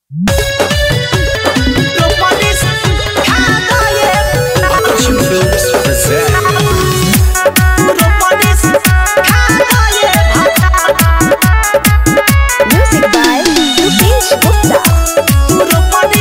Music by Rupesh Gupta.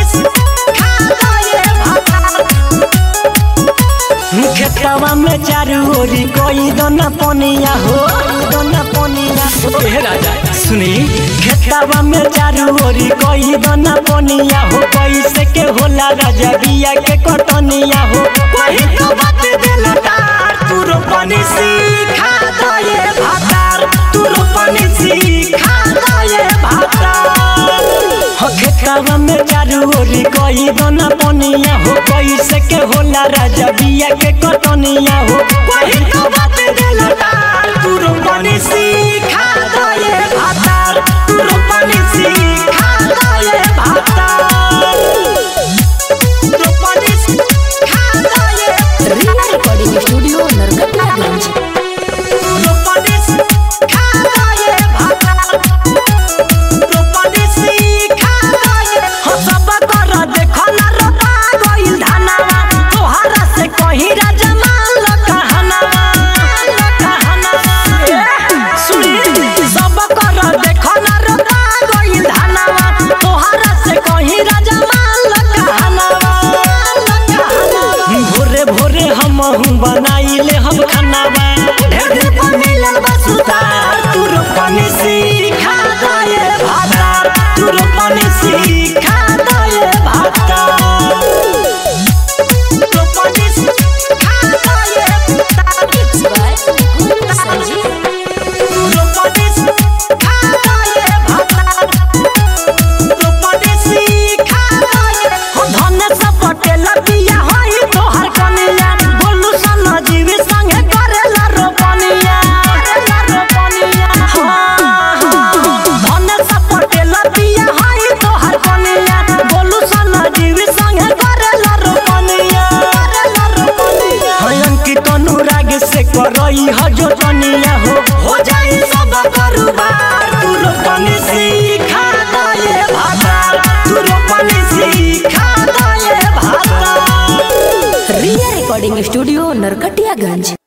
खेतवा में चारू ओरी कोई दोना पनिया हो दोना पनिया हो ए राजा सुनी खेतवा में चारू ओरी कोई दोना पनिया हो कैसे के होला राजा बिया के कटनिया हो कोई तो बात देला तार तू रोपनी सीखा दये भातार तू रोपनी सीखा दये भातार हो खेतवा में चारू ओरी कोई दोना पनिया हो कैसे के होला राजा बिया के कटनिया हो कोई तो बात देला तार तू रोपनी सीखा दये भातार तू रोपनी सीखा दये भातार रोपनी सीखा दये Rina Recording Studio, Narkatnaganj. रोपनी सीखा दये भातार रोपनी सीखा दये हो सब कर देखो ना रोपा गइल धनवा तोहरा से कहीं राजा मान ल कहनवा ल कहनवा ए, सुनी सब कर देखो ना रोपा गइल धनवा तोहरा से कहीं राजा मान ल कहनवा ल कहनवा भोरे भोरे हम बनाइले हम खानावा ढेर दिन पर मिलल बा सुतार तू रोपनी सीखा दये भातार तू रोपनी सीखा दये भातार रोपनी सीखा दये भातार Mixed by Guru Sanjeev. रोपनी सीखा दये भातार रोपनी सीखा दये हो धन से पटेल बिया होई तोहर कनिया बोलू सन जीव संगे करेला रोपनिया करेला रोपनिया हाँ, हाँ। धन से पटेल बिया होई तोहर कनिया बोलू सन जीव संगे करेला रोपनिया करेला रोपनिया है अंकित अनुराग से करई ह जो तनिया हो हो जाई सब करुबार तू रोपनी सीखा दये भातार तू रोपनी सीखा दये भातार Rina Recording Studio, Narkatiyaganj.